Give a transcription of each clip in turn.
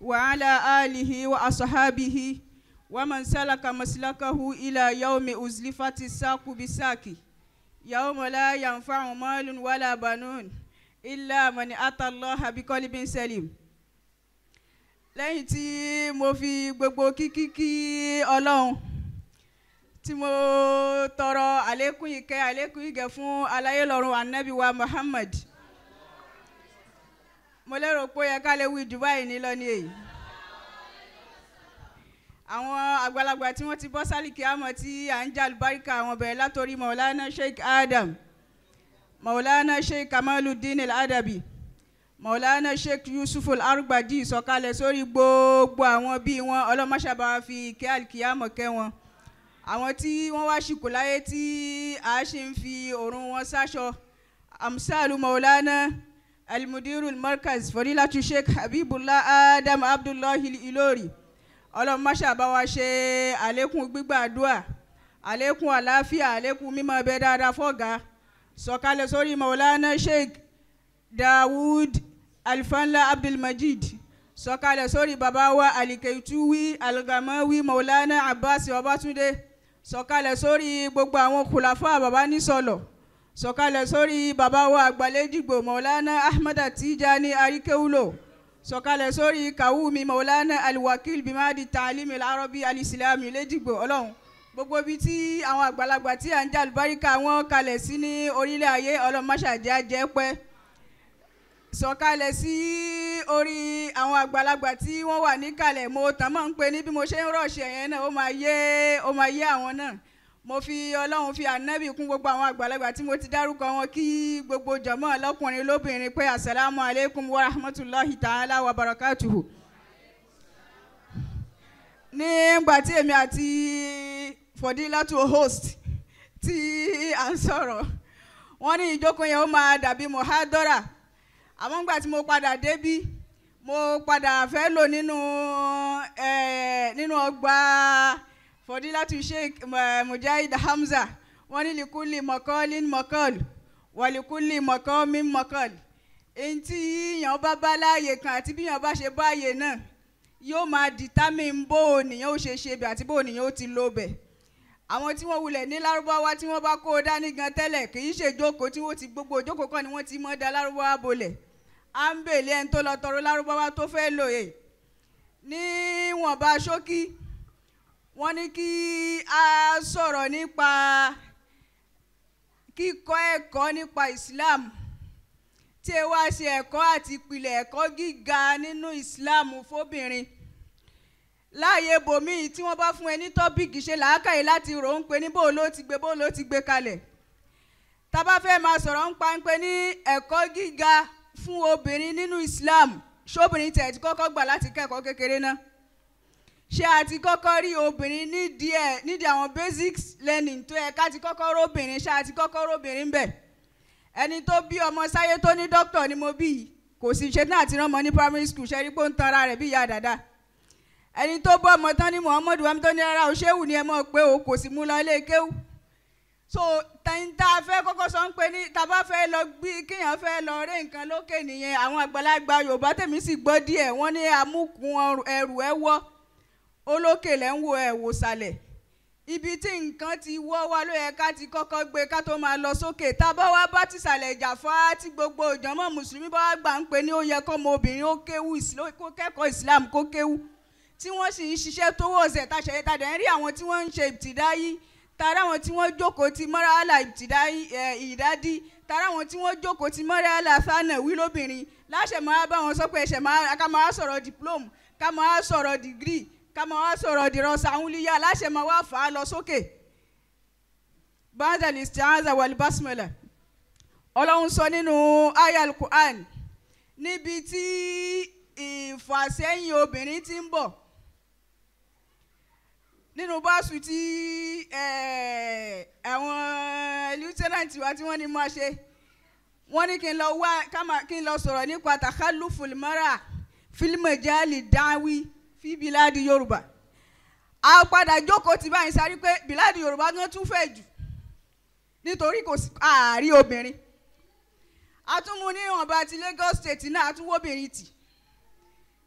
وعلى آله وأصحابه ومن سلك مسلكه إلى يوم أزلفت الساق بالساق يوم لا ينفع مال ولا بنون إلا من أتى الله بقلب سليم lẹ́yìn tí mo fi gbogbo kíkí kí ọlọ́run tí mo tọrọ àlékún ìkẹ́ àlékún ìgẹ̀ fún aláyélọ́run anabi wa muhammad mo lérò pé ó yẹ ká lè wí dubai ní lọ́ní èyí àwọn àgbàlagbà tí wọ́n ti bọ́ sálìkì àmọ́ tí à ń jà lùbáríkà àwọn bẹ̀rẹ̀ látòrí maulana sheikh adam maulana sheikh kamaluddin al-adabi maulana sheikh yusuf al-argbadi sọ̀kalẹ̀ sórí gbogbo àwọn bíi wọn ọlọ́mọṣàbá fi ìkẹ́ àlìkìyàmọ̀ kẹ́ wọn àwọn tí wọ́n wá ṣìkò láyé tí a ṣì ń fi òórùn wọn sáṣọ amsalu maulana almudiru markaz fadilatu sheikh habibullah adam abdullahi ilori ọlọ́mọṣàbá wa ṣe àlékún gbígbàdúà àlékún àlàáfíà àlékún mímọ́ ẹbẹ dáadáa fọ́gà sọ̀kalẹ̀ sórí maulana sheikh dawud alfanla abdulmajid sọ̀kalẹ̀ sórí baba wa alikeituwi algamawi maulana abbas ọbátúndé sọ̀kalẹ̀ sórí gbogbo àwọn kùlàfà baba nísọlọ sọ̀kalẹ̀ sórí baba wa àgbàlẹ́dìgbò maulana ahmada tijani arikewulo sọ̀kalẹ̀ sórí kawumi maulana alwakil bimadi taalimi alarabi alisilami lẹ́dìgbò ọlọ́run gbogbo ibi tí àwọn àgbàlagbà tí à ń jà lùbáríkà wọn kalẹ̀ sí ní orílẹ̀ ayé ọlọ́run máṣàjẹ́ jẹ́ pẹ́ sọ̀kalẹ̀ sí orí àwọn àgbàlagbà tí wọ́n wà níkàlẹ̀ mo tàn mọ́ ń pe ní bí mo ṣe ń rọ̀ṣẹ̀ yẹn náà ó máa yé ó máa yé àwọn náà mo fi ọlọ́run fi ànábì kún gbogbo àwọn àgbàlagbà tí mo ti dárúkọ wọn kí gbogbo jọ̀mọ́ lọ́kùnrin lóbìnrin pé asalaamu aleykum wa rahmatulahi ta'ala wa barakatuhu. nígbà tí èmi àti fọdílátù host tí à ń sọ̀rọ̀ wọ́n ní ìjókòó yẹn ó máa dàbí mohadora àmọ́ ńgbà tí mo padà débí mo padà fẹ́ lò nínú nínú ọgbà fọdílátù sheikh mujahid hamza wọ́n ní likuli mọ̀kọ́lín mọ̀kọ́l wàlikuli mọ̀kọ́mín mọ̀kọ́l èyí tí yíyan bá bá láàyè kan àti bí yíyan bá ṣe báyè náà yóò máa determine bó ònìyàn ó ṣe ṣe bẹ̀ àti bó ònìyàn ó ti lò bẹ̀ àwọn tí wọ́n wulẹ̀ ní lárúbáwá tí wọ́n bá kó o dání gan tẹ́lẹ̀ kì í ṣe ìjókòó tí wọ́n ti gbogbo ìjókòó kan ni wọ́n ti mọ́ da lárúbáwá bolẹ̀ à ń bèlè ẹni tó lọ tọrọ lárúbáwá tó fẹ́ lò yè níwọ̀nba ṣókí wọ́n ní kí a sọ̀rọ̀ nípa kíkọ́ ẹ̀kọ́ nípa Islam tí ẹ wá ṣe ẹ̀kọ́ àti ìpìlẹ̀ ẹ̀kọ́ gíga nínú Islam fóbìnrin láàyè bòmíì tí wọ́n bá fún ẹ ní tọ́pìkì ṣe làákàyè láti rò ń pe ní bó ló ti gbé bó ló ti gbé kalẹ̀ tá bá fẹ́ máa sọ̀rọ̀ ń pa ń pe ní ẹ̀kọ́ gíga fún obìnrin nínú Islam ṣóbìnrin tẹ̀ ti kọ́kọ́ gbà láti kẹ́kọ̀ọ́ kékeré náà ṣé a ti kọ́kọ́ rí obìnrin nídìí ẹ̀ nídìí àwọn basics learning tó yẹ ká ti kọ́kọ́ róbìnrin ṣé a ti kọ́kọ́ róbìnrin bẹ̀ ẹni tó bí ọmọ sáyé tó ní dókítà ni mo bí yìí kò sì ṣe náà ti rán ọmọ ní primary school ṣe rí pé ó ń tanra rẹ̀ bí ìyá dàda ẹni tó bọ́ ọmọ tán ní Muhammadu wàmí tó ní rárá o ṣéwù ni ẹ mọ̀ pé o kò sì mú lọ ilé kéwù so tẹ̀yìntà fẹ́ kọ́kọ́ sọ ń pè ní tàbá fẹ́ lọ gbí kéèyàn fẹ́ lọ rí nǹkan lókè nìyẹn àwọn àgbàlagbà Yorùbá tèmi sì gbọ́ díẹ̀ wọ́n ní amúkun ẹrù ẹ wọ́ olókè lẹ́ ń wo ẹ̀ wò sàlẹ̀ ibi tí nǹkan ti wọ́ wá ló yẹ ká ti kọ́kọ́ gbé ká tó máa lọ sókè tá a bá wá bá tìsàlẹ̀ ìjà fá tí gbogbo ìjọmọ́ mùsùlùmí bá wá gbà ń pè ní ó yẹ kọ́ ọmọ obìnrin ó kéwú kó kẹ́kọ̀ọ́ Islam kó kéwú tí wọ́n sì ń ṣiṣẹ́ tó wọ̀ ọ̀sẹ̀ táṣẹ̀ yẹn tàdé ń rí àwọn tí wọ́n ń ṣe ìbtìdáyí tara àwọn tí wọ́n jókòó ti mọ́ràlá ìbtìdáyí ìdádí tara àwọn tí wọ́n jókòó ti mọ́ràlá fánà wí lóbìnrin láṣẹ máa bá wọn sọ pé ẹ̀ṣẹ̀ máa ká máa sọ̀rọ̀ diploma ká máa sọ̀rọ̀ degree ká máa wá sọ̀rọ̀ dìrọ̀ sàúnlíyà láṣẹ máa wá fà á lọ sókè. bàdàl isti'aza wal basmala ọlọ́run sọ nínú ayal Qur'an níbi tí ìfàsẹ́yìn obìnrin ti ń bọ̀ nínú báṣu tí àwọn lieutenant wa tí wọ́n ní máa ṣe wọ́n ní kí n lọ wá kí n lọ sọ̀rọ̀ nípa takhaluful mara fil majali dáwí fi bíláàdì yorùbá a padà jókòó ti báyìí sáré pé bíláàdì yorùbá gan tún fẹ̀ jù nítorí kò sí ààrí obìnrin a tún mú ní ìwọ̀nba ti Lagos state náà a tún wóbìnrin tì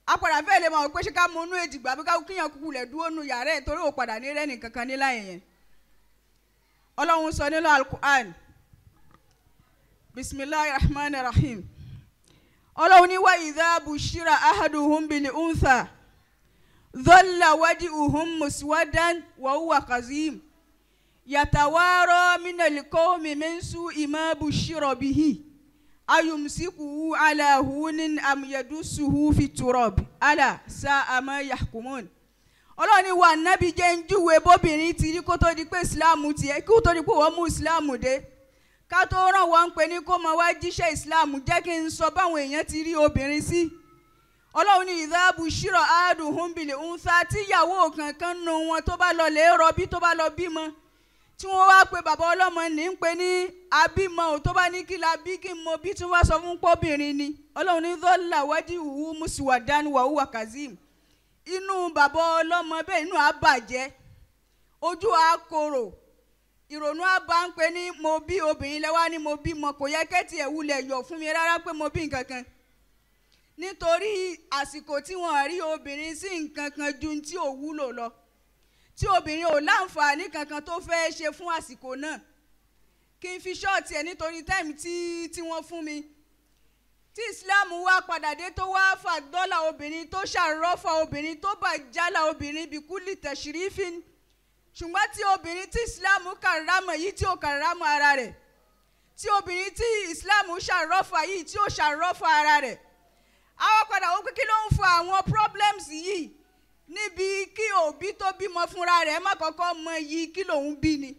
apàdà fẹ́ lè mọ̀ pé ṣé ká mú inú èjìgbà bí ká kíyàn kúkú lẹ̀ dúró nu yàrá ẹ̀ torí ò padà ní rẹ́nì kankan ní láyé yẹn ọlọ́run sọ nínú alukur'an bisimilahi rahman rahim ọlọ́run ní wa idha bushira ahaduhum bil untha dhalla wajhuhum muswadan wa huwa kazim yatawara minal qawmi min su'i ma bushira bihi ayumsikuhu ala hunin am yadussuhu fi turab ala sa'a ma yahkumun ọlọ́run ní wa nábì jẹ́ ń júwe bóbìnrin ti rí kó tó di pé ìsìláàmù tiẹ̀ kó tó di pé wọ́n mú ìsìláàmù dé ká tó ràn wọ́n ń pè ní kó mọ wá jíṣẹ́ ìsìláàmù jẹ́ kí n sọ báwọn èèyàn ti rí obìnrin sí ọlọ́run ní ìdáàbù ṣírọ̀ áàdùn húnbìlì ńsá tíyàwó kankan nù wọn tó bá lọ lè rọbí tó bá lọ bímọ tí wọ́n wá pé bàbá ọlọ́mọ ní ń pè ní abímọ ò tó bá ní kí la bí kí n mọ bí tí wọ́n sọ fún pọ́bìnrin ni ọlọ́run ní dọ́là wájú ìwú mùsùlùmí wàhùwà kazeem inú bàbá ọlọ́mọ bẹ́ẹ̀ inú á bàjẹ́ ojú á korò ìrònú á bá ń pè ní mo bí obìnrin lẹ́wà ni mo bímọ kò yẹ kẹ́tì ẹ̀ wulẹ̀ yọ̀ fún mi rárá pé mo bí nǹkan kan nítorí àsìkò tí wọ́n rí obìnrin sí nǹkan kan ju tí ò wúlò lọ tí obìnrin ò láǹfààní kankan tó fẹ́ ṣe fún àsìkò náà kí n fi ṣọ́ọ̀tì ẹ̀ nítorí táìmù tí tí wọ́n fún mi tí islam wá padà dé tó wá fàdọ́là obìnrin tó ṣàrọ́fà obìnrin tó bàjálà obìnrin bíkúlì tẹ̀sírífín ṣùgbọ́n tí obìnrin tí islam kàrámọ̀ yìí tí ò kàrámọ̀ ara rẹ̀ tí obìnrin tí islam ṣàrọ́fà yìí tí ò ṣàrọ́fà ara rẹ̀ àwọn padà wọ́n pé kí ló ń fa àwọn problems yìí níbi kí òbí tó bímọ fúnra rẹ̀ má kọ́kọ́ mọ iyì kí lòun bí ni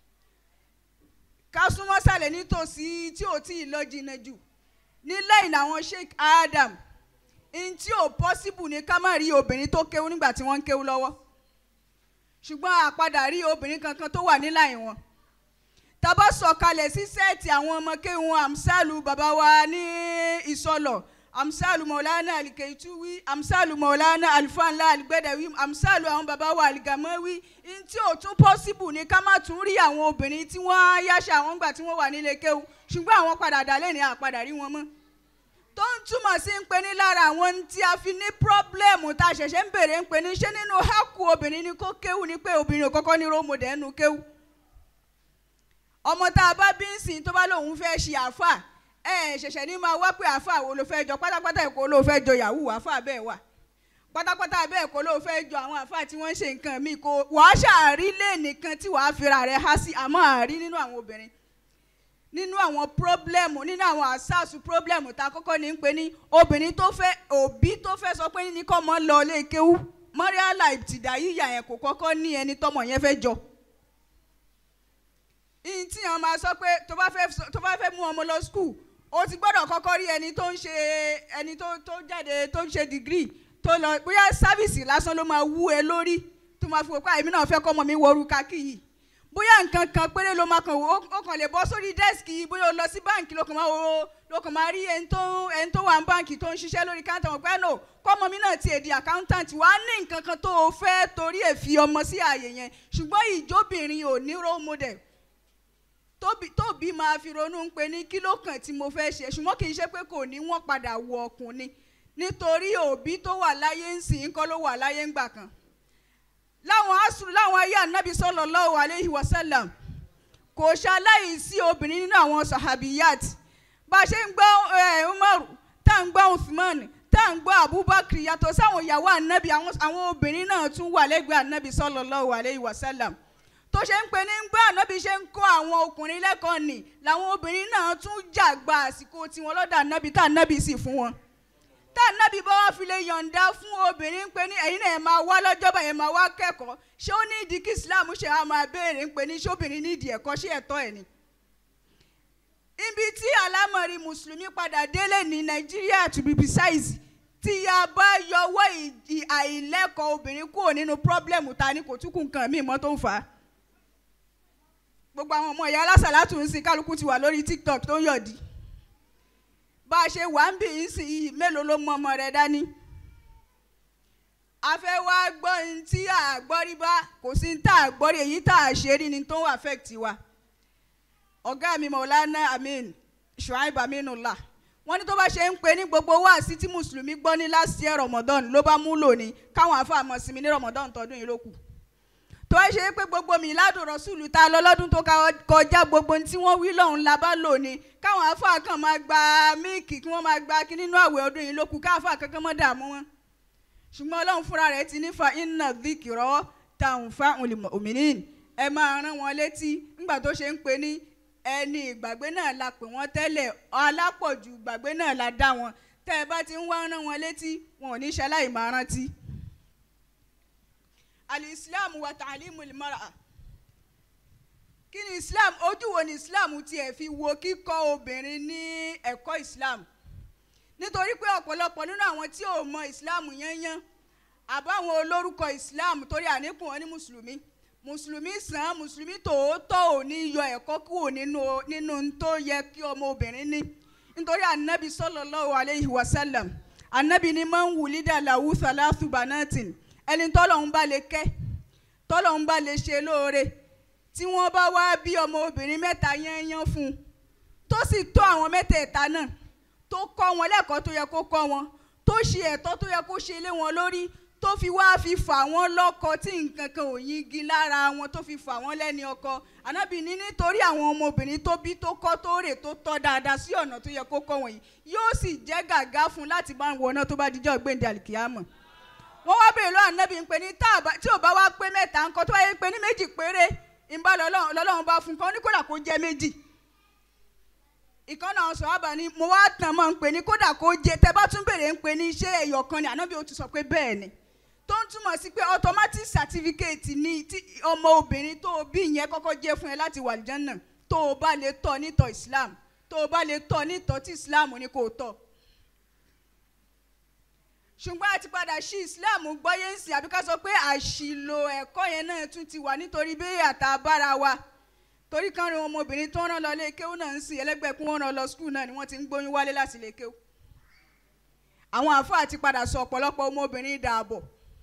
ká súnmọ́ sàlẹ̀ nítòsí tí ò tí ì lọ jìnnà jù nílẹ̀ ìnáwó Sheikh Adam n tí ò possible ni ká má rí obìnrin tó kéwú nígbà tí wọ́n ń kéwú lọ́wọ́ ṣùgbọ́n àpadà rí obìnrin kankan tó wà nílà ìwọ̀n tàbá sọ̀kalẹ̀ sí sẹ́ẹ̀tì àwọn ọmọ kéwọn amsalu bàbá wa ní ìsọlọ̀ amsalu maulana alikeituwi amsalu maulana alifanla aligbẹdẹwi amsalu àwọn bàbá wa aligamawi n tí ò tún possible ni ká má tún rí àwọn obìnrin tí wọ́n á yáṣẹ àwọn gbà tí wọ́n wà nílé kéwu ṣùgbọ́n àwọn padà dálé ní àpadà rí wọn mọ́ tó ń túmọ̀ sí ń pe ní lára àwọn tí a fi ní pírọ́blẹ́mù tá a ṣẹ̀ṣẹ̀ ń bèrè ń pe ní ṣé nínú hákù obìnrin ni kó kéwu ni pé obìnrin ò kọ́kọ́ ní rómọdé ẹnu kéwu ọmọ tá a bá bí ń sìn tó bá lóun fẹ́ ṣe àáfà ẹ ṣẹ̀ṣẹ̀ ní máa wá pé àáfà wo ló fẹ́ jọ pátápátá èkó ló fẹ́ jọ yahoo àáfà bẹ́ẹ̀ wà pátápátá bẹ́ẹ̀ kó ló fẹ́ jọ àwọn àáfà tí wọ́n ń ṣe nǹkan míì kó wàá ṣàárí lé nìkan tí wàá fira rẹ̀ há sí àmọ́ àárí nínú àwọn obìnrin nínú àwọn pírọ́blẹ́mù nínú àwọn àṣàṣù pírọ́blẹ́mù tá a kọ́kọ́ ní ń pè ní obìnrin tó fẹ́ òbí tó fẹ́ sọ pé ní kọ́ mọ́ lọ lé kéwú mọ́ríálà ìtìdá yíyà yẹn kò kọ́kọ́ ní ẹni tọ́mọ yẹn fẹ́ jọ ìyìn tí wọn máa sọ pé tó bá fẹ́ tó bá fẹ́ mú ọmọ lọ skul o ti gbọ́dọ̀ kọ́kọ́ rí ẹni tó ń ṣe ẹni tó tó jáde tó ń ṣe dìgírì tó lọ bóyá sáfìsì lásán ló máa wú ẹ lórí tó máa fi wò pé àìmí náà fẹ́ kọ́ ọmọ mi wọrú kakí yìí bóyá nǹkan kan péré ló máa kàn wò ó kàn lè bọ́ sórí dẹ́sìkì yìí bóyá o lọ sí báǹkì ló kàn máa wo ló kàn máa rí ẹni tó ẹni tó wà ní báǹkì tó ń ṣiṣẹ́ lórí káńtà wọn pé no kọ́ ọmọ mi náà tiẹ̀ di accountant wàá ní nǹkan kan tó o fẹ́ torí ẹ̀ fi ọmọ sí ààyè yẹn ṣùgbọ́n ìjóbìnrin ò ní role model tóbi tóbi máa fi ronú ń pe ní kí ló kàn tí mo fẹ́ ṣe ṣùgbọ́n kì í ṣe pé kò ní wọ́n padà wọ ọkùnrin nítorí òbí tó wà láyé ń sìn kọ́ ló wà láyé ń gbà kan láwọn asùn láwọn ayé ànábì sallallahu alayhi wa sallam kò ṣaláì sí obìnrin nínú àwọn sahabiyat bá a ṣe ń gbọ́ Umar tá à ń gbọ́ Uthman tá à ń gbọ́ Abubakar yàtọ̀ sáwọn ìyàwó ànábì àwọn obìnrin náà tún wà lẹ́gbẹ̀ẹ́ ànábì sallallahu alayhi wa sallam tó ṣe ń pe ní gbọ́ ànábì ṣe ń kọ́ àwọn ọkùnrin lẹ́kọ̀ọ́ nì làwọn obìnrin náà tún jà gba àsìkò tiwọn lọ́dọ̀ ànábì tá ànábì sì fún wọn tá ànábì bá wá fi lè yọ̀ǹda fún obìnrin ń pe ní ẹ̀yin náà ẹ̀ máa wá lọ́jọ́ bá ẹ̀ máa wá kẹ́kọ̀ọ́ ṣé ó ní ìdí kí Islam ṣe á máa béèrè ń pe ní ṣóbìnrin ní ìdí ẹ̀kọ́ ṣé ẹ̀tọ́ ẹ̀ ni. ibi tí alámọ̀rí mùsùlùmí padà délé ní Nàìjíríà to be precise tí a bá yọwọ́ àìlẹ́kọ̀ọ́ obìnrin kúrò nínú pọ́blẹ́mù ta ni kò tún kù nǹkan míì mọ́ tó ń fà á gbogbo àwọn ọmọ ìyá alásàlátù ń sin kálukú ti wà lórí tiktok tó ń yọ̀dí bá a ṣe wà ń bì í sìn yìí mélòó ló mú ọmọ rẹ dání a fẹ́ wá gbọ́ ní tí a gbọ́ rí bá kò sí ní tá a gbọ́ rí èyí tá a ṣe rí ni tó ń affect wa ọ̀gá mi Maulana Amin Shuaib Aminullah wọ́n ní tó bá ṣe ń pe ní gbogbo wáàsí tí mùsùlùmí gbọ́ ní last year Ramadan ló bá mú lò ní káwọn àfa àmọ́ sinmi ní Ramadan tọdún yìí ló kù tó ẹ ṣe pé gbogbo mi ládùn rọ́sùlù ta lọ lọ́dún tó kọjá gbogbo ohun tí wọ́n wí lọ́hùn la bá lò ní káwọn àfa kan máa gba míìkì kí wọ́n máa gba kí nínú àwẹ̀ ọdún yìí ló kù káfa kankan mọ́ dààmú wọn ṣùgbọ́n ọlọ́run fúnra rẹ̀ ti nífa iná dhikra tanfa'ul mu'minin ẹ máa rán wọn létí nígbà tó ṣe ń pe ní ẹni ìgbàgbé náà la pè wọ́n tẹ́lẹ̀ alápọ̀jù ìgbàgbé náà la dá wọn tẹ́ ẹ bá ti ń wá rán wọn létí wọn ò ní ṣe aláìmáa rántí. al-islam wa ta'limu al-mar'a kí ni islam ojú wo ni islam tiẹ̀ fi wo kíkọ́ obìnrin ní ẹ̀kọ́ islam nítorí pé ọ̀pọ̀lọpọ̀ nínú àwọn tí ò mọ islam yányán àbáwọn olórúkọ islam torí àníkùn wọn ní mùsùlùmí mùsùlùmí sàn mùsùlùmí tòótọ́ ò ní yọ ẹ̀kọ́ kúrò nínú nínú tó yẹ kí ọmọ obìnrin ní nítorí anabi sallallahu alayhi wa sallam anabi ni man wulida lahu thalathu banatin ẹni tọ́lọ́hún bá lè kẹ́ tọ́lọ́hún bá lè ṣe lóore tí wọ́n bá wá bí ọmọ obìnrin mẹ́ta yányán fún un tó sì tọ́ àwọn mẹ́tẹ̀ẹ̀ta náà tó kọ́ wọn lẹ́kọ̀ọ́ tó yẹ kó kọ́ wọn tó ṣe ẹ̀tọ́ tó yẹ kó ṣe lé wọn lórí tó fi wá fi fà wọ́n lọ́kọ tí nǹkan kan ò yingi lára wọn tó fi fà wọ́n lẹ́ni ọkọ ànábì ní nítorí àwọn ọmọbìnrin tó bí tó kọ́ tó rè tó tọ́ dáadáa sí ọ̀nà tó yẹ kó kọ́ wọ̀nyí yóò sì jẹ́ gàgá fún láti bá wọn náà tó bá dijọ́ gbèǹde àlìkìyàmọ̀ wọ́n wá bèèrè lọ́wọ́ ànábì ń pè ní tí ò bá wá pé mẹ́ta ńkọ́ tó wáyé pé ní méjì péré ìbá lọ́lọ́run bá fún kan ní kódà kó jẹ́ méjì ìkànnà ọ̀sán àbá ni mo wá tàn mọ́ ń pè ní kódà kó jẹ tẹ bá tún bèrè ń pè ní iṣẹ́ ẹ̀yọ̀kan ni ànábì ó ti sọ pé bẹ́ẹ̀ ni tó ń túmọ̀ sí pé automatic certificate ni tí ọmọ obìnrin tó o bí yẹn kọ́kọ́ jẹ́ fún ẹ láti wà lìjánà tó o bá lè tọ́ nítọ̀ Islam tó o bá lè tọ́ nítọ̀ tí Islam ní kò tọ́ ṣùgbọ́n àti padà sí Islam gbọ́yé ń sìn àbí ká sọ pé àṣìlò ẹ̀kọ́ yẹn náà tún ti wà nítorí bí àtàbára wa torí kan rin ọmọbìnrin tó ń rán lọ lé kéwú náà ń sìn ẹlẹgbẹ́ kún wọn rán lọ skul náà ni wọ́n ti ń gbóyún wálé láti lè kéwú àwọn àáfàá ti padà sọ ọ̀pọ̀lọpọ̀ ọmọbìnrin dààbọ̀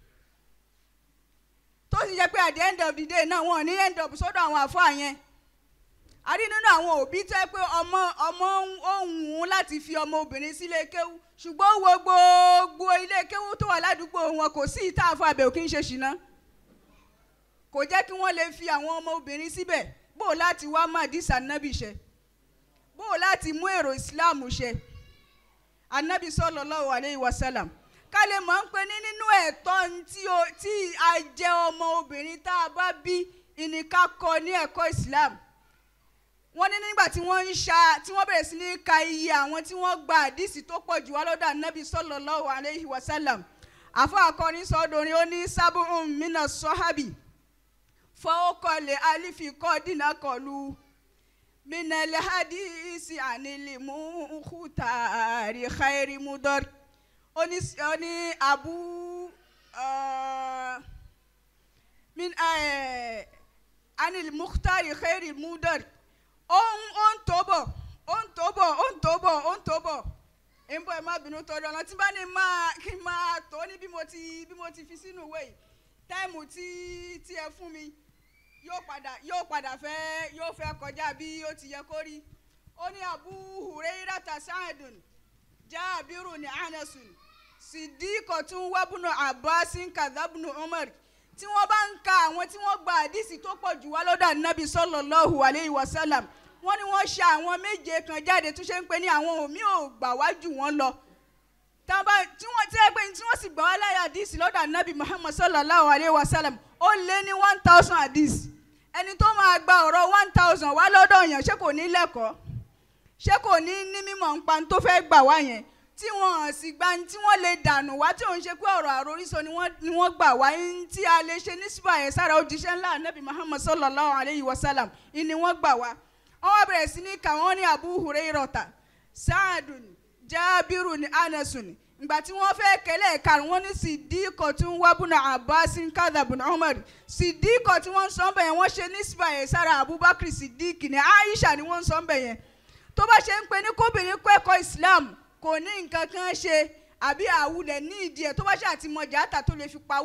tó sì jẹ́ pé at the end of the day náà wọ́n ní end up sọ́dọ̀ àwọn àáfàá yẹn a rí nínú àwọn òbí tó yẹ pé ọmọ ọmọ òun láti fi ọmọ obìnrin sílé kéwú ṣùgbọ́n wo gbogbo ilé kéwú tó wà ládùúgbò wọn kò sí ìta àfọ àbẹ̀ òkè ń ṣe ṣìnà kò jẹ́ kí wọ́n lè fi àwọn ọmọ obìnrin síbẹ̀ bó o láti wá madis anabi ṣe bó o láti mú èrò islam ṣe anabi sallallahu alayhi wa sallam ká lè mọ̀ ń pé ní nínú ẹ̀tọ́ tí a jẹ ọmọ obìnrin tá a bá bí ìníká kọ́ ní ẹ̀kọ́ islam wọ́n ní nígbà tí wọ́n ń ṣa tí wọ́n bẹ̀rẹ̀ sí ní ka iye àwọn tí wọ́n gba àdìsí tó pọ̀ jù wá lọ́dọ̀ anabi sallallahu alayhi wa sallam àfọ akọrin sọdọrin ó ní sábùn mina sọ́hábì fọwọ́kọlẹ̀ alifikọ́ dínà kọlu minale hadisi anilimu kutari khairi mudor ó ní abu min anil mukhtari khairi mudor ó ń tó bọ̀ ó ń tó bọ̀ ó ń tó bọ̀ ó ń tó bọ̀ ń bọ̀ ẹ má bínú torí ọ̀nà tí bá ní máa kí n máa tó ní bí mo ti bí mo ti fi sínú ìwé yìí táìmù tí tí ẹ fún mi yóò padà yóò padà fẹ́ yóò fẹ́ kọjá bí ó ti yẹ kó rí ó ní Abu Hurairata Sa'dun Jabiru ní Anasun Siddiqo tún wábùnú Abbasin kadhabnu Umar tí wọ́n bá ń ka àwọn tí wọ́n gba àdìsí tó pọ̀ jù wá lọ́dọ̀ ànábì sallallahu alayhi wa sallam wọ́n ní wọ́n ṣe àwọn méje kan jáde tó ṣe ń pè ní àwọn òmí ò gbà wá jù wọ́n lọ tí wọ́n ti ẹgbẹ́ tí wọ́n sì gbà wá láyé àdìsí lọ́dọ̀ ànábì Muhammad sallallahu alayhi wa sallam ó lé ní one thousand àdìsí ẹni tó máa gba ọ̀rọ̀ one thousand wá lọ́dọ̀ yẹn ṣé kò ní lẹ́kọ̀ọ́ ṣé kò ní ní mímọ̀ nípa tó fẹ́ gbà wá yẹn tí wọ́n sì gba tí wọ́n lè dànù wá tí òun ṣe pé ọ̀rọ̀ àròrísọ ni wọ́n gbà wá tí a lè ṣe ní sípà yẹn sára òjíṣẹ́ ńlá anabi muhammad sallallahu alayhi wa sallam ni wọ́n gbà wá wọ́n wá bẹ̀rẹ̀ sí ní kà wọ́n ní abu hurairata saadun jabiru ní anasun ìgbà tí wọ́n fẹ́ kẹlẹ́ karùn wọ́n ní sidiko tí wọ́n wá bùnà abbasin kadhabun umar sidiko tí wọ́n ń sọ bẹ́ẹ̀ wọ́n ṣe ní sípà yẹn sára abubakar sidiki ní aisha ni wọ́n ń sọ bẹ́ẹ̀ yẹn tó bá ṣe ń pe ní kóbìnrin kọ́ ẹ̀kọ́ islam kò ní nǹkan kan ṣe àbí àwùlẹ̀ ní ìdí ẹ̀ tó bá ṣe àti mọ̀jà àtà tó lè fi pawó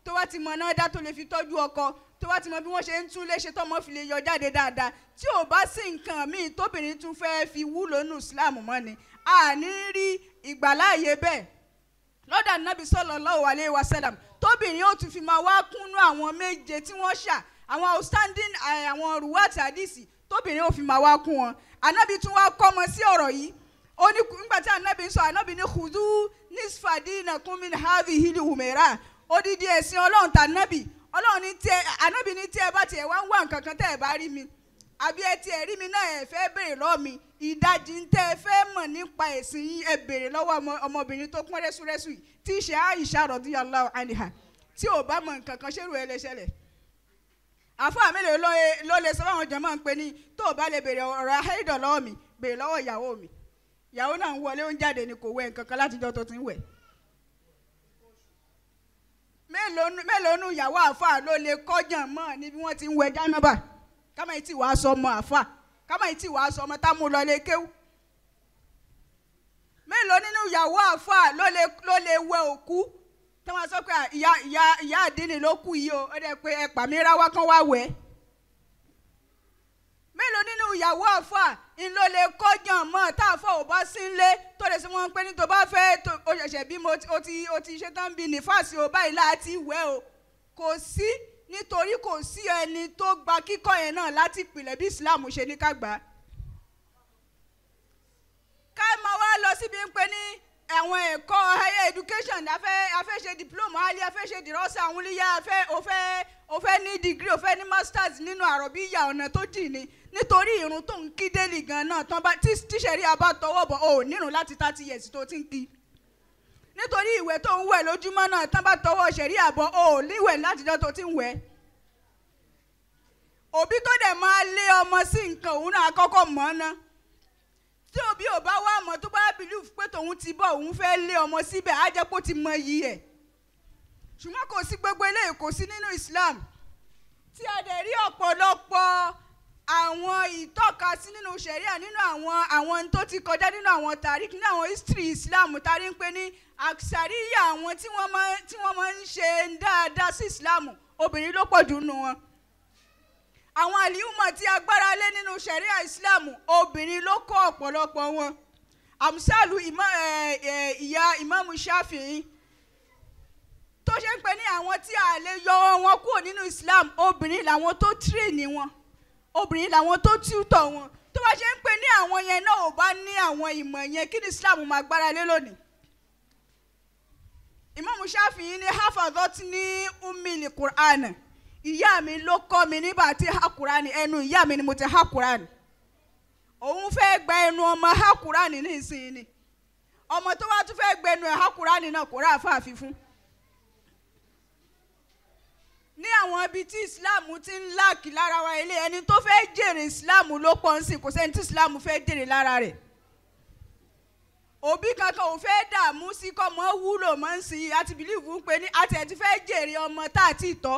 tó wá ti mọ náà dá tó lè fi tọ́jú ọkọ tó wá ti mọ bí wọ́n ṣe ń tún léṣe tọ́mọ fi lè yọ jáde dáadáa tí ò bá sí nǹkan míì tóbìnrin tún fẹ́ fi wúlò nù Islam mọ́ ni àní rí ìgbàláàyè bẹ́ẹ̀ lọ́dà nàbì sallallahu alaihi wasallam tóbìnrin ó tún fi máa wá kúnnú àwọn méje tí wọ́n ṣà àwọn outstanding eh, àwọn ruwati hadisi tóbìnrin ó fi máa wá kún wọn ànábì tún wá kọ́ ọmọ sí ọ̀rọ̀ yìí ó ní nígbà tí ànábì ń sọ ànábì ní khudu nisfadinakum min hadhihi al-humera odidi ẹ̀sìn ọlọ́run tà nábì ọlọ́run ní tí ẹ ànábì ní tí ẹ bá tiẹ̀ wá ń wá nǹkan kan tẹ́ ẹ bá rí mi àbí ẹ tiẹ̀ rí mi náà ẹ fẹ́ béèrè lọ́wọ́ mi ìdajì ń tẹ́ ẹ fẹ́ mọ̀ nípa ẹ̀sìn yín ẹ béèrè lọ́wọ́ ọmọ ọmọbìnrin tó pọ́n rẹ́súrẹ́sù yìí tí í ṣe Aisha radiyallahu anha tí ò bá mọ nǹkan kan ṣérù ẹ lè ṣẹlẹ̀ àfáà mélòó ló ló lè sọ fáwọn jọmọ ń pè ní tó o bá lè béèrè ọ̀rọ̀ ahẹ́dọ̀ lọ́wọ́ mi béèrè lọ́wọ́ ìyàwó mi ìyàwó náà ń wọlé ó ń jáde ni kò wẹ̀ nǹkan kan látijọ́ tó ti ń wẹ̀ mélòó nu- mélòó nu ìyàwó àáfàá ló lè kọjàn mọ́ ní bí wọ́n ti ń wẹ̀ jánábà kámá yìí tí wàá sọ ọmọ àáfàá kámá yìí tí wàá sọ ọmọ tá a mú lọ lé kéwú mélòó nínú ìyàwó àáfàá ló lè ló lè wẹ̀ òkú tí wọ́n sọ pé à, ìyá ìyá ìyá àdínì ló kú yìí o ó dẹ̀ pé ẹ pàmí ráwá kan wá wẹ̀ mélòó nínú ìyàwó àáfàá ń ló lè kọjàn mọ́ tá a fọ ò bá sí nlé tó lè sọ wọn pé ní tó bá fẹ́ tó o ṣẹ̀ṣẹ̀ bí mo o ti o ti ṣe tán bí nífàsì o báyìí láti wẹ̀ o kò sí nítorí kò sí ẹni tó gba kíkọ́ yẹn náà láti ìpìlẹ̀ bí Islam ṣe ní ká gbà á ká máa wá lọ síbi ń pè ní àwọn ẹ̀kọ́ higher education afẹ́ afẹ́ ṣe diploma ali afẹ́ ṣe dìrọ́sà àwọn olùyà afẹ́ òfẹ́ òfẹ́ ní degree òfẹ́ ní masters nínú àròbíyà ọ̀nà tó jì ní nítorí irun tó ń kí délì gan náà tán bá tí tíṣẹ̀rí abá tọwọ́ bọ̀ ò nírun láti thirty years tó ti ń kí nítorí ìwẹ̀ tó ń wẹ̀ lójúmọ́ náà tán bá tọwọ́ ṣẹ̀rí àbọ̀ ò níwẹ̀ látijọ́ tó ti ń wẹ̀ òbí tó dẹ̀ máa lé ọmọ sí nǹkan òun náà kọ́kọ́ mọ̀ ọ́n ná tí òbí ò bá wá mọ̀ tó bá bìlíf pé tòun ti bọ̀ òun fẹ́ lé ọmọ síbẹ̀ á jẹ́ pé ó ti mọ iyì ẹ̀ ṣùgbọ́n kò sí gbogbo eléyìí kò sí nínú Islam tí a dẹ̀ rí ọ̀pọ̀lọpọ̀ àwọn ìtọ́kasí nínú ṣẹ̀ríà nínú àwọn àwọn tó ti kọjá nínú àwọn tàrík nínú àwọn history Islam tarí ń pè ní àṣàríyà àwọn tí wọ́n máa tí wọ́n máa ń ṣe dáadáa sí Islam obìnrin ló pọ̀ jù nù wọn àwọn àlìhùmọ̀ tí agbára lé nínú ṣẹ̀ríà Islam obìnrin ló kọ́ ọ̀pọ̀lọpọ̀ wọn àmúṣàlù ìyá ìmáàmù Ṣáfi'í tó ṣe ń pè ní àwọn tí a lè yọ wọn kúrò nínú Islam obìnrin làwọn tó tírèènì wọn obìnrin làwọn tó tíútọ̀ wọn tó bá ṣe ń pè ní àwọn yẹn náà ò bá ní àwọn ìmọ̀ yẹn kí ni Islam máa gbára lé lónìí ìmáàmù Ṣáfi'í ní hafadot ní umili Qur'an ìyá mi ló kọ́ mi nígbà tí ha Qur'an ẹnu ìyá mi ni mo ti ha Qur'an òun fẹ́ gba ẹnu ọmọ ha Qur'an ní ìsinyìí ni ọmọ tó wá tún fẹ́ gbẹnu ẹ̀ ha Qur'an náà kò rà fáàfin fún ní àwọn ibi tí islam ti ń láàkì lára wa ilé ẹni tó fẹ́ jèrè islam ló pọ̀ ń sìn kò sẹ́ni tí islam fẹ́ jèrè lára rẹ̀ òbí kankan ò fẹ́ dààmú sí kọ́ mọ́ wúlò mọ́ ń sìn àti bìlíìfù ń pè ní àti ẹ̀ ti fẹ́ jèrè ọmọ tá a ti tọ́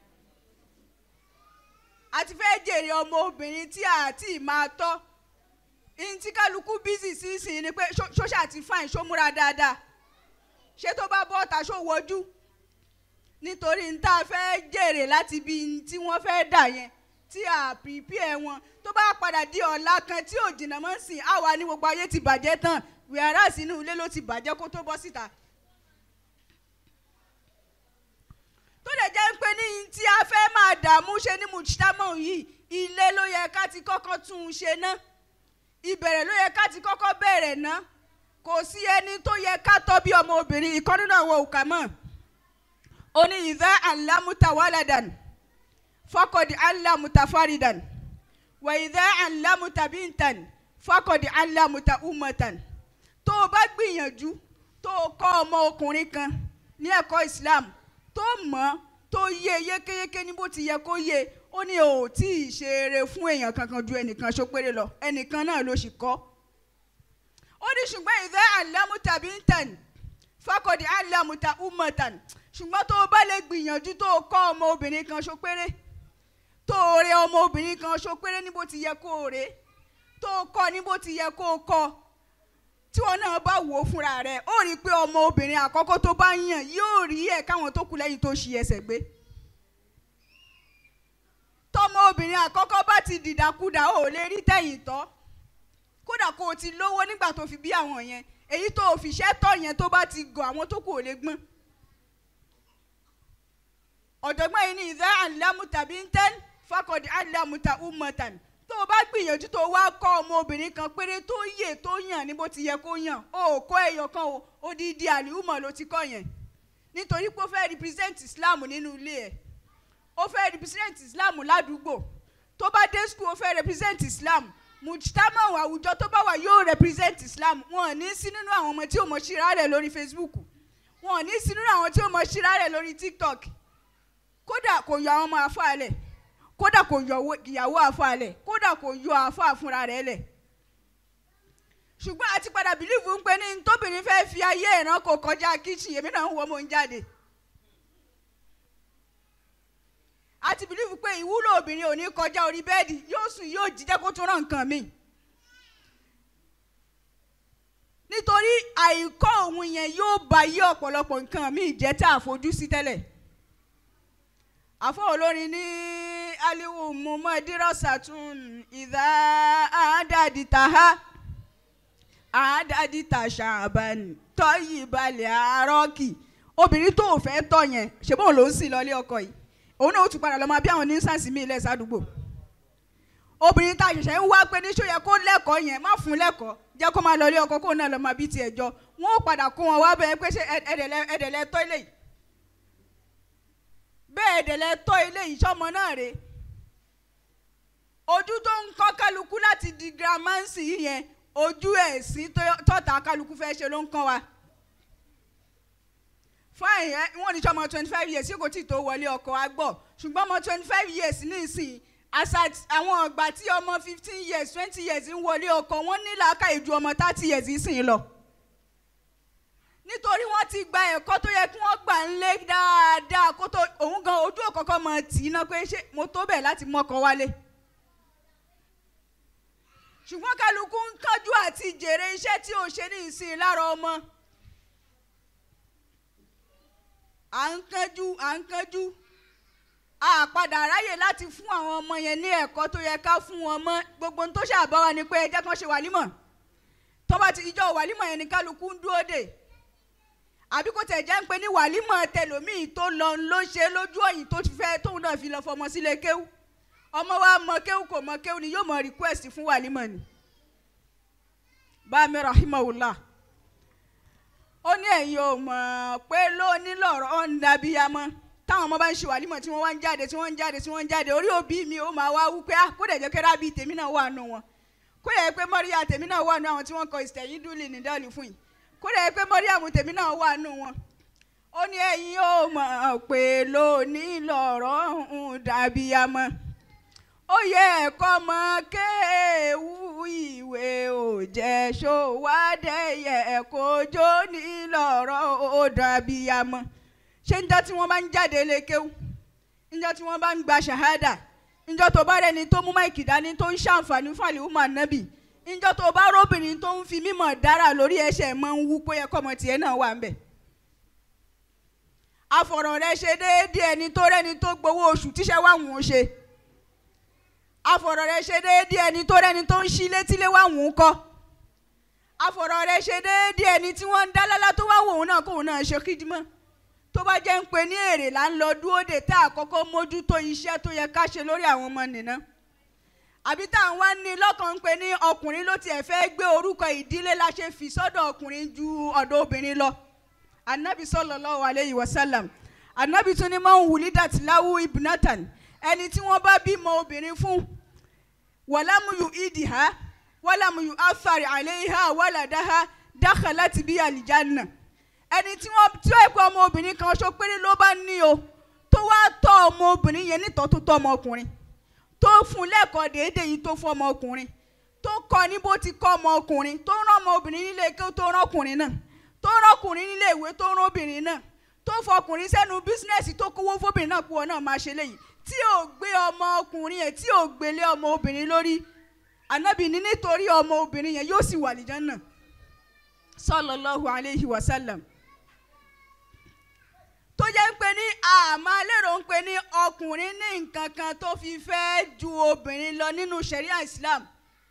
àti fẹ́ jèrè ọmọ obìnrin tí a ti máa tọ́ ìyìn tí kálukú bísí sí sìn ni pé ṣóṣà ti fáìn ṣó múra dáadáa ṣé tó bá bọ́ ọ̀tá ṣó wọjú nítorí n tá a fẹ́ jèrè láti ibi tí wọ́n fẹ́ dà yẹn tí a prepare wọn tó bá padà di ọ̀la kan tí ò jìnnà mọ́ sìn àwa ní gbogbo ayé ti bàjẹ́ tán wíwárà sínú ilé ló ti bàjẹ́ kó tó bọ́ síta. tó lè jẹ́ pé ní tí a fẹ́ máa dààmú ṣe ní mùsítámọ̀ yìí ilé ló yẹ ká ti kọ́kọ́ tún un ṣe ná ìbẹ̀rẹ̀ ló yẹ ká ti kọ́kọ́ bẹ̀rẹ̀ ná kò sí ẹni tó yẹ ká tọ́ bí ọmọ obìnrin ìkọ́ nínú àwọn òkà mọ́ oni idha allamuta waladan fakodi allamuta faridan wa idha allamuta bintan fakodi allamuta umatan tó o bá gbìyànjú tó o kọ́ ọmọ ọkùnrin kan ní ẹ̀kọ́ islam tó mọ̀ tó yé yékéyéké ní bó ti yẹ kó yé ó ní o ò tí ì ṣe eré fún èèyàn kankan ju ẹnìkan ṣopere lọ ẹnìkan náà ló sì kọ́ ó ní ṣùgbọ́n idha allamuta bintan fakodi allamuta umatan ṣùgbọ́n tó o bá lè gbìyànjú tó o kọ́ ọmọ obìnrin kan ṣo péré tó o rẹ ọmọ obìnrin kan ṣo péré ní bó ti yẹ kó o rẹ tó o kọ́ ní bó ti yẹ kó o kọ́ tí wọn náà bá wò ó fúnra rẹ̀ ó rí i pé ọmọ obìnrin àkọ́kọ́ tó bá yàn yóò rí ẹ̀ káwọn tó kù lẹ́yìn tó ṣi ẹsẹ̀ gbé tọmọ obìnrin àkọ́kọ́ bá ti dìdàkudà ó lè rí tẹ̀yìn tọ́ kódà kó o ti lówó nígbà tó fi bí àwọn yẹn èyí tó o fi ṣẹ́ tọ́ yẹn tó bá ti gọ̀ àwọn tó kù ò lè gbọ́n ọ̀jọ̀gbọ́n yìí ní ìdá àlámù tàbí ń tẹ́ fákọ̀dé àlámù ta umatan tó o bá gbìyànjú tó o wá kọ́ ọmọ obìnrin kan péré tó yè tó yàn ní bó ti yẹ kó yàn o ò kọ́ ẹyọ kan o odidi àlìhùmọ̀ ló ti kọ́ yẹn nítorí pé ó fẹ́ represent Islam nínú ilé ẹ̀ ó fẹ́ represent Islam ládùúgbò tó bá dé school ó fẹ́ represent Islam mujtama àwùjọ tó bá wà yóò represent Islam wọn ò ní sí nínú àwọn ọmọ tí ò mọ ṣíra rẹ̀ lórí Facebook wọn ò ní sí nínú àwọn tí ò mọ ṣíra rẹ̀ lórí TikTok kódà kò yọ àwọn ọmọ àfa lẹ̀ kódà kò yọ ìyàwó àfa lẹ̀ kódà kò yọ àfa fúnra rẹ̀ lẹ̀ ṣùgbọ́n àti padà bìlíìfù ń pe ní tóbìnrin fẹ́ fi ayé ìran kò kọjá kíchìn èmi náà ń wọ mò ń jáde àti bìlíìfù pé ìwúlò obìnrin ò ní kọjá orí bẹ́ẹ̀dì yóò sùn yóò jíjẹ́ kó tún rán nǹkan mi nítorí àìkọ́ òun yẹn yóò ba yí ọ̀pọ̀lọpọ̀ nǹkan mi jẹ́ tá a fojú sí tẹ́lẹ̀ àfọ olórin ní aliwu mumadirasatun ìdá àádádìtàhá àádádìtàṣàbàn tọ́yì balẹ̀ àárọ̀kì obìnrin tó ò fẹ́ tọ̀ yẹn ṣùgbọ́n ló ń sìn lọ́lé ọkọ yìí òun náà ó tún padà lọ máa bí àwọn oníṣàǹsì míì lẹ̀ sádùúgbò obìnrin tá a ṣẹ̀ṣẹ̀ ń wá pé níṣó yẹ kó lẹ́kọ̀ọ́ yẹn má fún lẹ́kọ̀ọ́ jẹ́ kó máa lọlé ọkọ kóun náà lọ máa bí tiẹ̀ jọ wọ́n ó padà kó wọn wá bẹ́ẹ̀ pé ṣé ẹ̀dẹ̀lẹ̀ tọ́ ilé yìí bẹ́ẹ̀ ẹ̀dẹ̀lẹ̀ tọ́ ilé yìí sọ́mọ náà rè ojú tó ń kọ́ kálukú láti di gramansi yẹn ojú ẹ̀sìn tọ́ta kálukú fẹ́ ṣe ló ń kọ́ wa fine ẹ wọn ní sọmọ twenty five years yìí kò tí tó wọlé ọkọ wa gbọ́ ṣùgbọ́n ọmọ twenty five years nísìnyí àṣà àwọn ọgbà tí ọmọ fifteen years twenty years ń wọlé ọkọ wọn ní làákàyè ju ọmọ thirty years sìn lọ nítorí wọ́n ti gba ẹ̀kọ́ tó yẹ kí wọ́n gbà ń lé dáadáa kó tó òun gan ojú òkọ̀kọ́ mọ tì í náà pé ṣé mo tó bẹ̀ láti mọ́kọ wálé ṣùgbọ́n kálukú ń kájú àti jèrè iṣẹ́ tí ò ṣe ní ìsìn lára ọmọ. à ń kánjú à ń kánjú a padà ráyè láti fún àwọn ọmọ yẹn ní ẹ̀kọ́ tó yẹ ká fún wọn mọ́ gbogbo tó ṣàbá wa ni pé ẹ jẹ́ kán ṣe wàlímọ̀ tó bá ti ìjọ wàlímọ̀ yẹn ni kálukú ń dúró dè àbí kò tẹ̀ jẹ́ ń pé ní wàlímọ̀ tẹlòmíì tó lọ ló ṣe lójú ọ̀yìn tó fẹ́ tóun náà fi lọ fọmọ sílé kéwú ọmọ wa mọ kéwú kò mọ kéwú ni yóò mọ request fún wàlímọ̀ ni bámi rahimahullah ó ní ẹ̀yin ò mọ̀ pé lóní lọ̀rọ̀ ọ̀ ń dàbíyamọ́ táwọn ọmọ bá ń ṣe wàlímọ̀ tí wọ́n wá ń jáde tí wọ́n ń jáde tí wọ́n ń jáde orí òbí mi ó máa wá wú pé kó dẹ̀ jẹ́ kí rábì tèmi náà wà nù wọn kó dẹ̀ pé mọ́ríyá tèmi náà wà nù àwọn tí wọ́n kọ ìsẹ̀yìn dúlì ní dọ́ọ̀lì fún yìí kó dẹ̀ pé mọ́ríyá tèmi náà wà nù wọn. ó ní ẹ̀yin ò mọ̀ pé lóní lọ̀rọ̀ ń dàbíyamọ́ ó yẹ ẹ̀kọ́ mọ kéwú ìwé òjẹ́ ṣòwádẹ́yẹ ẹ̀kọ́ jó ní lọ́rọ̀ ó dàbí amọ́ ṣé njọ́ tí wọ́n bá ń jáde lékéwú njọ́ tí wọ́n bá ń gba ṣàhádà njọ́ tó bá rẹni tó mú máìkì dání tó ń ṣàǹfààní fún àlìhùmà nábì njọ́ tó bá róbìnrin tó ń fi mímọ̀ dára lórí ẹsẹ̀ mọ́ ń wú pé ẹ̀kọ́ ọmọ tiẹ̀ náà wà ń bẹ̀ afọ̀rọ̀ rẹ ṣe déédéé ẹni tó rẹni tó gbowó oṣù tíṣẹ́ wà wọ́n ṣe afọ̀rọ̀ rẹ ṣe déédéé ẹni tó rẹni tó ń ṣí létílé wà wọ́n kọ́ afọ̀rọ̀ rẹ ṣe déédéé ẹni tí wọ́n ń dá lálá tó wá wòun náà kóun náà ṣe kídímọ́ tó bá jẹ́ ń pe ní èrè là ń lọ dúró dè tá àkọ́kọ́ mójútó iṣẹ́ tó yẹ ká ṣe lórí àwọn ọmọ nìna àbí tá à ń wá ní lọ́kàn ń pe ní ọkùnrin ló tiẹ̀ fẹ́ gbé orúkọ ìdílé la ṣe fi sọ́dọ̀ ọkùnrin ju ọ̀dọ̀ obìnrin lọ anabi sallallahu alayhi wa sallam anabi tún ní máa ń wùlí dàtìláwù ibnatan ẹni tí wọ́n bá bímọ obìnrin fún wàlámùyù ìdìhá wàlámùyù afárí àléhà wàlàdáhà dakhalat bí àlìjánà ẹni tí wọ́n tí ó ẹ̀kọ́ ọmọ obìnrin kan ṣo péré ló bá ní o tó wá tọ́ ọmọ obìnrin yẹn nítọ́ tó tọ́ ọmọ ọkùnrin tó fún lẹ́kọ̀ọ́ déédéé yìí tó fún ọmọ ọkùnrin tó kọ́ ní bó ti kọ́ ọmọ ọkùnrin tó rán ọmọ obìnrin nílé kí ó tó rán ọkùnrin náà tó rán ọkùnrin nílé ìwé tó rán obìnrin náà tó fọkùnrin sẹ́nu bísínẹ́sì tó kówó fóbìnrin náà pọ̀ náà máa ṣe léyìí tí ò gbé ọmọ ọkùnrin yẹn tí ò gbélé ọmọ obìnrin lórí ànábì ní nítorí ọmọ obìnrin yẹn yóò sì wà lìjọ́ náà sallallahu alayhi wa sallam tó jẹ́ pé ní àmọ́ lérò ń pè ní ọkùnrin ní nǹkan kan tó fi fẹ́ ju obìnrin lọ nínú sharia islam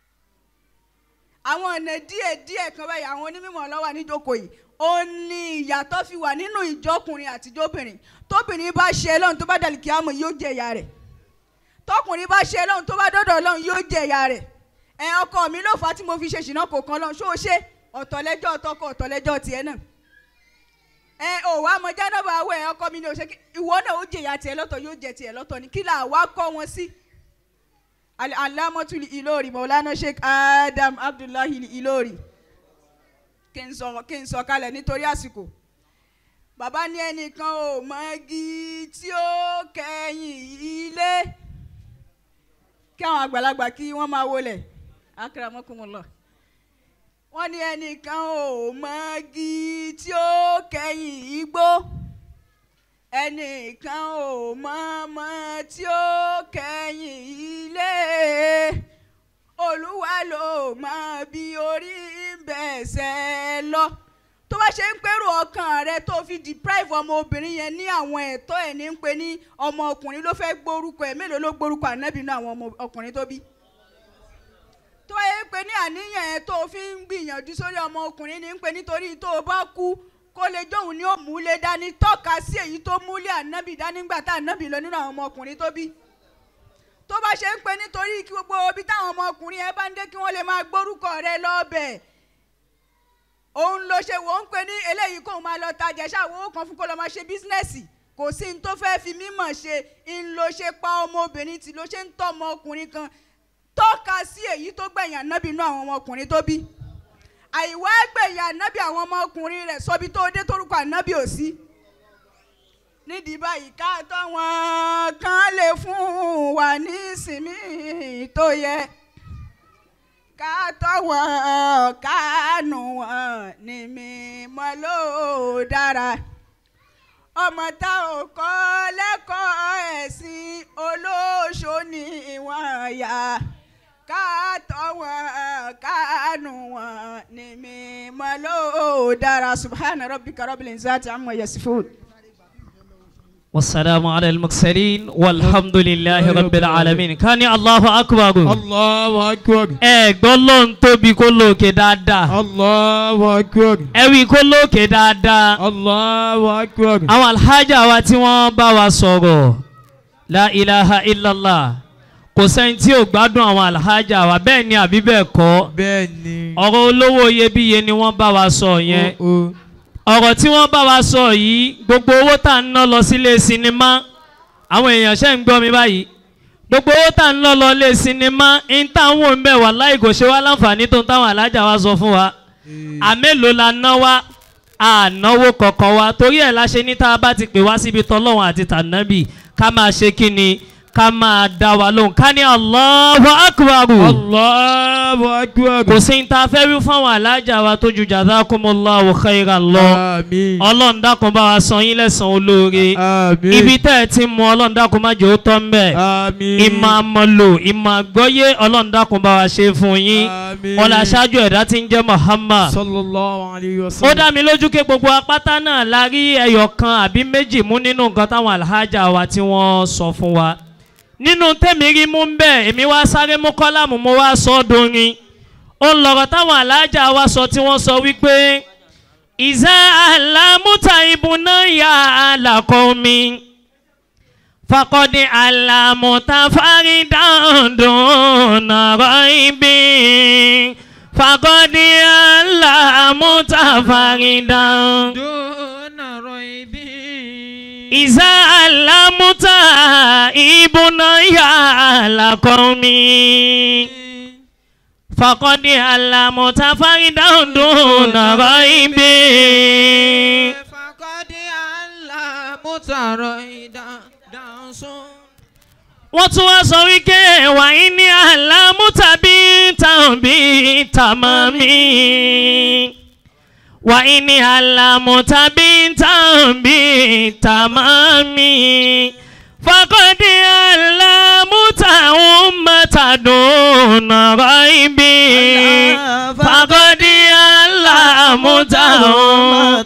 àwọn ọ̀nà díẹ̀ díẹ̀ kan báyìí àwọn onímọ̀ lọ́wọ́ níjókòó yìí ó ní ìyàtọ̀ fi wà nínú ìjọkùnrin àtijọ́ obìnrin tóbìnrin bá ṣe lọ́run tó bá dàlí kí á mọ̀ yóò jẹ ìyá rẹ̀ tọkùnrin bá ṣe lọ́run tó bá dọ́dọ̀ lọ́run yóò jẹ ìyá rẹ̀ ẹ ọkọ mi ló fà á tí mo fi ṣe ṣìnà kò kan lọ́run ṣó o ṣe ọ̀tọ̀lẹ́jọ́ tọkọ ọ̀tọ̀lẹ́jọ́ tiẹ̀ náà ẹ ò wá mọ jánábà awọ ẹ ọkọ mi ni ò ṣe kí ìwọ náà ó jẹ ìyá tiẹ̀ lọ́tọ̀ yóò jẹ tiẹ̀ lọ́tọ̀ ni kí là wá kọ́ wọn sí. alámọ́tulì ìlórí mọ̀lánà sheikh adam abdullahi ìlórí kí n sọ kí n sọ kalẹ̀ nítorí àsìkò bàbá ní ẹnìkan ò mọ̀gí tí ó kẹ́yìn ilé kí àwọn àgbàlagbà kí wọ́n máa wọlé akramakumullah wọ́n ní ẹnìkan ò mọ̀gí tí ó kẹ́yìn igbó ẹnìkan ò mọ̀mọ́ tí ó kẹ́yìn ilé olúwa ló mọ bí orí ń bẹ̀sẹ̀ lọ tó bá ṣe ń pẹ́rù ọkàn rẹ tó fi deprive ọmọbìnrin yẹn ní àwọn ẹ̀tọ́ ẹ̀ ní ń pe ní ọmọ ọkùnrin ló fẹ́ gbórúkọ ẹ̀ mélòó ló gbórúkọ ànábì náà àwọn ọmọ ọkùnrin tó bí tó yẹ pé ní àníyàn ẹ̀ tó fi ń gbìyànjú sórí ọmọ ọkùnrin ní ń pe nítorí tó o bá kú kó lè jóun ní òmùlé dání tọ́ka sí èyí tó múlé ànábì dání gbà tá ànábì lọ nínú àwọn ọmọ ọkùnrin tó bí tó bá ṣe ń pe nítorí kí gbogbo ibi táwọn ọmọkùnrin ẹ bá ń dé kí wọ́n lè máa gbórúkọ rẹ lọ́bẹ̀ òun ló ṣe wò ń pe ní eléyìí kóun máa lọ tajà ṣáà kan fún kó lọ máa ṣe bísínẹ́sì kò sí ní tó fẹ́ fi mímọ̀ ṣe ń lo ṣe pa ọmọbìnrin tí ló ṣe ń tọ́ ọmọkùnrin kan tọ́ka sí èyí tó gbẹ̀yìn ànábì inú àwọn ọmọkùnrin tó bí àìwá gbẹ̀yìn ànábì àwọn ọmọkùnrin rẹ̀ sọbi tó dé torúkọ ànábì ò sí nídìí báyìí ká tọ́ wọn kán lè fún wa ní ìsinmi tó yẹ ká tọ́ wọn kánú wọn ní mímọ́ ló dára ọmọ tá ò kọ́ lẹ́kọ̀ọ́ ẹ̀sìn olóṣó ni wọ́n yà ká tọ́ wọn kánú wọn ní mímọ́ ló dára subhana rabbika rabbil izzati amma yasifun. والسلام على المرسلين والحمد لله رب العالمين كان الله أكبر Allahu akbar. ẹ gbọ́ ló ń tóbi kó lókè dáadáa Allahu akbar. ẹ wí kó lókè dáadáa Allahu akbar. àwọn alhaja wa tí wọ́n bá wa sọ̀rọ̀ la ilaha illallah kò sẹ́ni tí ò gbádùn àwọn alhaja wa bẹ́ẹ̀ ni àbí bẹ́ẹ̀ kọ́ Bẹ́ẹ̀ ni. ọ̀rọ̀ olówó iyebíye ni wọ́n bá wa sọ yẹn Ó, ó. ọ̀rọ̀ tí wọ́n bá wa sọ yìí gbogbo owó tá à ń ná lọ sílé sinimá àwọn èèyàn ṣe ń gbọ́ mi báyìí gbogbo owó tá à ń ná lọ lé sinimá ń táwọn ò ń bẹ̀ wá láì kò ṣe wá láǹfààní tó ń táwọn alájà wa sọ fún wa àmélòó la ná wa ànáwó kọ̀ọ̀kan wa torí ẹ̀ la ṣe ní tá a bá ti pè wá síbi tọ́lọ́wọ̀n àti tànábì ká máa ṣe kí ni ká máa dá wa lóhùn ká ní Allahu Akbar Allahu akbar. kò sí ní ta fẹ́ wí fún àwọn alájà wa tó ju jazakumullahu khairan lọ Àmín. ọlọ́run dákun bá wa san yín lẹ́san olóore Àmín. ibi tẹ́ ẹ ti mú ọlọ́run dákun má jẹ́ ó tọ́ ń bẹ̀ Àmín. ìmọ̀ àmọ̀lò ìmọ̀ àgbọ́yé ọlọ́run dákun bá wa ṣe fún yín Àmín. ọlá aṣáájú ẹ̀dá tí ń jẹ́ Muhammad Sallallahu alayhi wa ó sallam. dá mi lójú pé gbogbo apáta náà la rí ẹyọ kan àbí méjì mú nínú nǹkan táwọn alhaja wa tí wọ́n sọ fún wa nínú tèmi rí mú ń bẹ̀ èmi wá sáré mú kọ́lámù mo wá sọ ọ́ dorin ó ń lọ̀rọ̀ táwọn alhaja wa sọ tí wọ́n sọ wípé ìzá àlámúta ìbùnà yà àlàkọ́ mi fakọ́dé àlàmúta fárídàndùn nàrọ̀ ibi fakọ́dé àlàmúta fárídàndùn. Dúnà rọ̀ìbí. ìzá àlámúta ìbùnà yà àlàkọ́ mi fakọ́dé àlàmúta fárídàndùn nàrọ̀ ibi. Fakọ́dé àlá mútàrọ̀ ìdánsún. wọ́n tún wá sọ wípé wàyí ní àlámú tàbí tàbí tàmàmí. wàyí ní àlámú tàbí tàbí tàmàmí. fakọ́dé àlámú tàwọn mẹ́tàdún nàrọ̀ ibi. fakọ́dé àlámú mútàrún